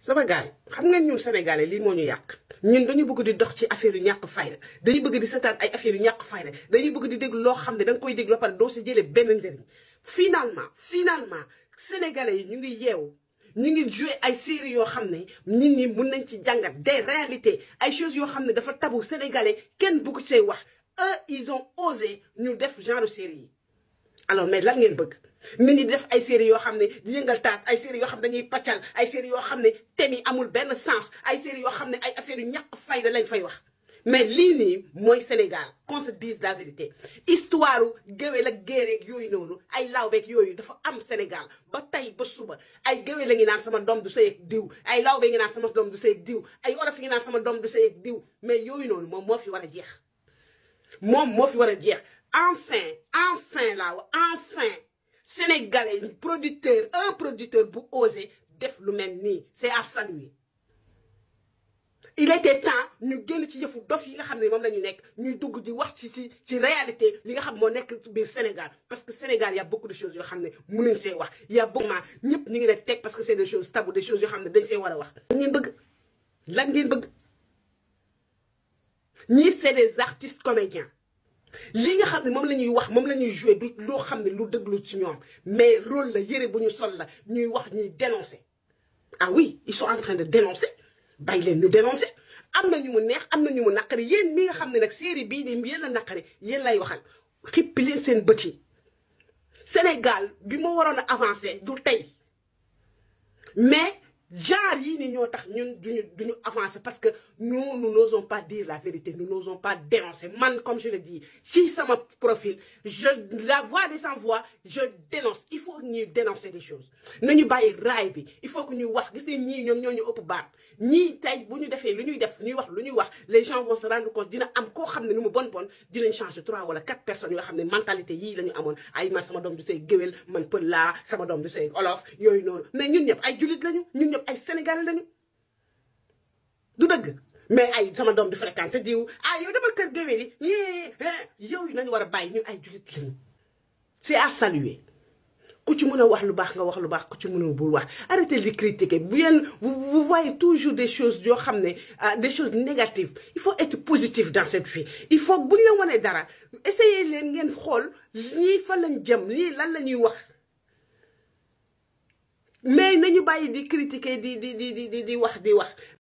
sama gars yi xam ngeen ñun sénégalais lii moo ñu yàq ñun dañu bëgg di dox ci affaire yu ñàkk fayda dañuy bëgg di seetaan ay affaire yu ñàkk fayda dañuy bëgg di déglu loo xam ne da nga koy déglu ba pare doo si jëlee benn njëriñ finalement finalement sénégalais yi ñu ngi yeewu ñu ngi joué ay séries yoo xam ne nit ñi mun nañ ci jàngat des réalités ay choses yoo xam ne dafa tabu sénégalais kenn bëgg see wax eux ils ont osé ñu def genre série yi alors mais lan ngeen bëgg nit ñi def ay séries yoo xam ne di yëngal taat ay séries yoo xam ne dañuy paccal ay séries yoo xam ne thème yi amul benn sens ay séries yoo xam ne ay affaires yu ñàkk fayda lañ fay wax mais lii nii mooy Sénégal qu'on se dise la vérité histoire géwél ak géereeg yooyu noonu ay lawbeeg yooyu dafa am Sénégal ba tey ba suba ay géwél la ngi naan sama doom du sëy ak diw ay lawbe ngi naan sama doom du sëy ak diw ay olof ngi naan sama doom du sëy ak diw mais yooyu noonu moom moo fi war a jeex moom moo fi war a jeex enfin enfin laa wa enfin sénégalais producteur un producteur bu osé def lu mel nii c'est à saluer il était temps ñu génn ci yëfu dof yi nga xam ne moom la ñu nekk ñuy dugg di wax ci ci ci réalité li nga xam moo nekk ci biir Sénégal parce que Sénégal y a beaucoup de choses yoo xam ne mënuñ see wax y a beaucoup ñëpp ñu ngi ne teg parce que c'est des choses tabou des choses yoo xam ne dañ see war a wax. lan ngeen bëgg lan ngeen bëgg ñii c'est des artistes comédiens li nga xam ne moom la ñuy wax moom la ñuy jouer du loo xam ne lu dëglu ci ñoom mais rôle la yëre bu ñu sol la ñuy wax ñuy dénoncer ah oui ils sont en train de dénoncer. bàyyi leen ñu dénoncé am na ñu mu neex am na ñu mu naqari yéen mi nga xam ne nag série bii nii yéen la naqari yéen lay waxal xippi leen seen bët yi Sénégal bi ma waroon a avancé du tey mais genre yii ni ñoo tax ñun duñu duñu avancer parce que nous nous n'osons pas dire la vérité nous n'osons pas dénoncer man comme je le dis ci sama profil je la voix des sans voix je dénonce il faut ñuy dénoncer des choses nañu bàyyi raay bi il faut que ñuy wax gis ngeen ñii ñoom ñoo ñu ëpp baat ñii tey bu ñu defee lu ñuy def ñuy wax lu ñuy wax les gens vont se rendre compte dina am koo xam ne nu mu bon bon dinañ changer trois wala quatre personnes yoo xam ne mentalité yii la ñu amoon ay man sama doom du say géwél man pël laa sama doom du say olof yooyu noonu mais ñun ñëpp ay jullit lañu ñun ñëpp ay sénégalais lañu du dëgg mais ay sama doom di fréquenté diw ah yow demal kër géwél yi yee yow nañu war a bàyyi ñun ay jullit lañu c'est à saluer ku ci mën a wax lu baax nga wax lu baax ku ci mënul bul wax arrêtez de critiquer bu yéen vous voyez toujours des choses yoo xam ne des choses négatives il faut être positif dans cette vie il faut bu ñu la wanee dara essayez leen ngeen xool ñii fan lañ jëm ñii lan la ñuy wax mais nañu bàyyi di critiquer di di di di di wax di wax